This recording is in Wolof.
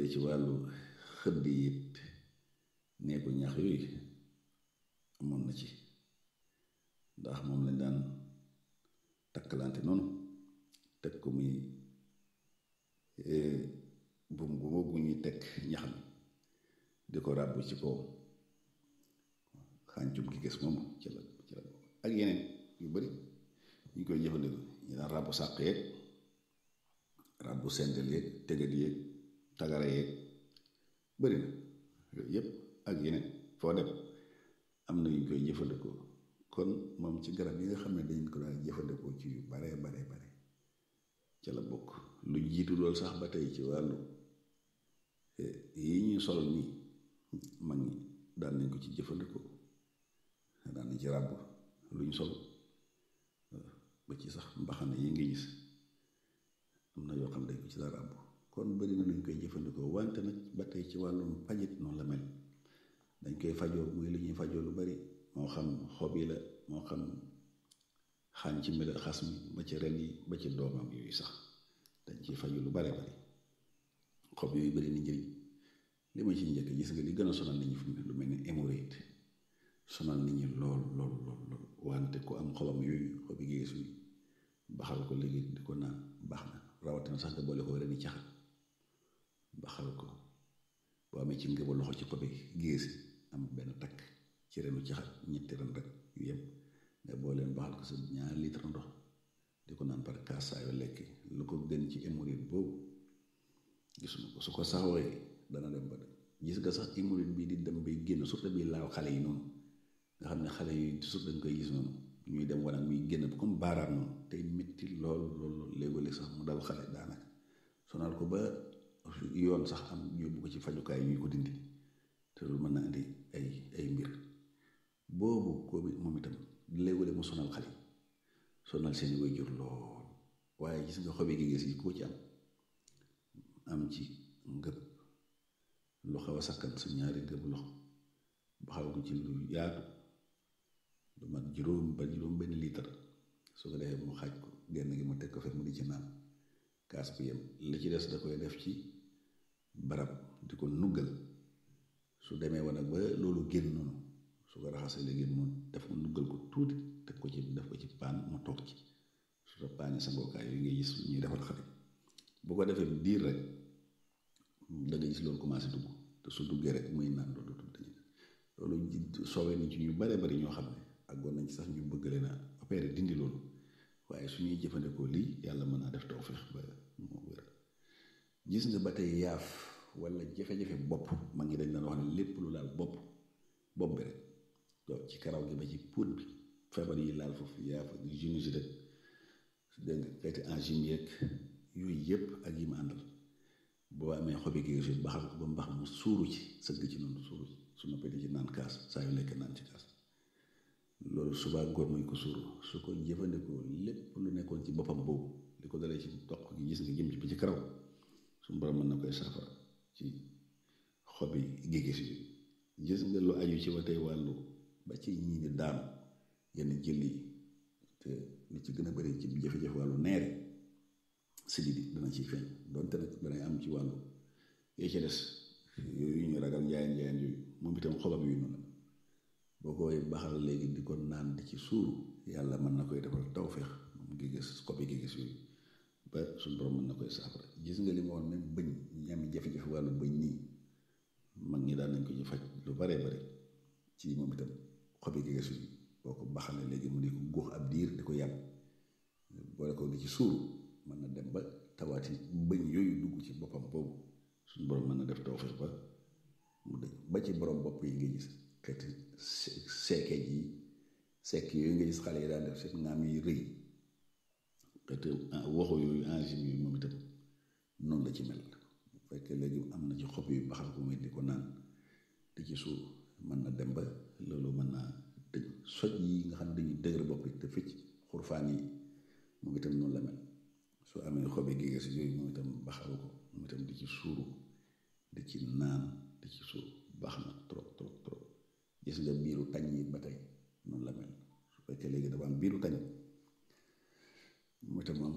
dee ci wàllu xëdd it neeku ñax yooyu amoon na ci ndax moom lañ daan takkalante noonu teg ko muy buum gu ñuy teg ñax mi di ko ràbb ci kaw xàncum gi gis moom ci la ci la ak yeneen yu bari ñu koy jëfandikoo ñu daan ràbb sàq yeeg ràbb sendel yeeg tegat yeeg tagara yeeg bari na yooyu yëpp ak yeneen foo dem am na ñu koy jëfandikoo kon moom ci garab yi nga xam ne dañ ko daan jëfandikoo ci yu bare bare bare ca la bokk lu jiitu loolu sax ba tey ci wàllu yi ñuy sol nii mag ñi daan nañ ko ci jëfandikoo daan nañ ci ràbb lu ñu sol ba ci sax mbaxane yi nga gis am na yoo xam ne dañ ko ci daan ràbb kon bari na luñ koy jëfandikoo wante nag ba tey ci wàllum pajit noonu la mel dañ koy fajoo muy li ñuy fajoo lu bari moo xam xob yi la moo xam xaañ ci mel xas mi ba ci ren yi ba ci doomam yooyu sax dañ ciy faju lu bare bari xob yooyu bari ni njëriñ li ma ci njëkk gis nga li gën a sonal nit ñi fu mu lu mel ni hémorroïde sonal nit ñi lool lool lool lool wante ku am xobam yooyu xobi geesu yi baxal ko léegi di ko naan baax na rawatina sax nga boole ko reni caxat baxal ko boo amee ci ngëba loxo ci xobi géesi am benn takk ci renu caxat ñetti ren rek yu yem nga booleen baxal ko sa ñaari litre ndox di ko naan par kaas saa yoo lekk lu ko gën ci hémorroïde boobu gisuma ko su ko saxooyee dana dem ba gis nga sax hémorroïde bii di dem bay génn surtout bii laaw xale yi noonu nga xam ne xale yi surtout dañ koy gis noonu ñuy dem wanag muy génn comme baaraam noonu tey métti lool lool léegole sax mu dal xale daanaka sonal ko ba yoon sax am yóbbu ko ci fajukaay ñuy ko dindi te loolu mën na indi ay ay mbir boobu ko moom itam léegole mu sonal xale sonal seeni waajur lool waaye gis nga xobi gi gis yi koo ci am am ci ngëb lu xaw a sakkan sa ñaari ngëb loxo baxal ko ci lu yaatu lu mat juróom ba juróom benn litre su ko defee mu xaaj ko genn gi mu teg ko fe mu di ci naan kaas bi yem li ci des da koy def ci barab di ko nuggal su demee woon nag ba loolu génn noonu su ko raxasee léegi mu def mu nuggal ko tuuti teg ko ci def ko ci paan mu toog ci su ko paane sangookaay yi ngay gis ñuy defal xale bu ko defee diir rek da nga gis loolu commencé dugg te su duggee rek muy naan loolu dañuy loolu soowee nañ ci ñu bare bari ñoo xam ne àggoon nañ ci sax ñu bëgg leen a opéré dindi loolu waaye su ñuy jëfandikoo lii yàlla mën naa def tawfeex ba moo wér gis nga ba tey yaaf wala jafe-jafe bopp ma ngi dañ daan wax ne lépp lu laal bopp bopp bi rek donc ci karaw gi ba ci puut bi feebar yi laal foofu yaaf ak sinusite rek dégg nga xeeti angine yeeg yooyu yëpp ak yi ma àndal boo amee xobi gi si baxal ko ba mbax mu suuru ci sëgg ci noonu suuru ci su noppee di ci naan kaas saa yu lekk naan ci kaas loolu subaa ngoon mooy ko suuru su ko jëfandikoo lépp lu nekkoon ci boppam boobu li ko dalee ci dox gi gis nga jëm ci ba ci karaw suñu borom mën na koy saafara ci xobi gégés yi gis nga lu aju ci ba tey wàllu ba ci ñii di daanu yenn jël yi te li ci gën a bari ci jafe-jafe wàllu neere sidit yi dana ciy feeñ donte nag danay am ci wàllu yee ci des yooyu ñu ragal njaayeen njaayeen yooyu moom itam xobam yu noonu boo koy baxal léegi di ko naan di ci suuru yàlla mën na koy defal tawféex moom gi gis xobi gi gis yooyu ba suñu borom mën na koy saafara gis nga li ma woon même bëñ ñi am jafe-jafe wàllu bëñ nii mag ñi daan nañ ko ci faj lu baree bari ci moom itam xobi gi gis yooyu boo ko baxalee léegi mu di ko góox ab diir di ko yàpp boole ko di ci suuru mën na dem ba tawaati bëñ yooyu dugg ci boppam boobu suñu borom mën na def tawfeex ba mu dëñ ba ci borom bopp yi nga gis xeeti seekeej yi sekk yooyu nga gis xale yi daan def seen ngaam yi rëy xeeti waxu yooyu angine yooyu moom itam noonu la ci mel bu fekkee léegi am na ci xob yu baxal ko muy di ko naan di ci suur mën na dem ba loolu mën naa tëj soj yi nga xam ne dañuy dëgër bopp yi te fëcc xurfaan yi moom itam noonu la mel soo amee xobi géege si yooyu moom itam baxal ko moom itam di ci suuru di ci naan di ci suuru baax na trop trop trop gis nga biiru tañ yi ba tey noonu la mel su fekkee léegi dafa am biiru tañ mu itam am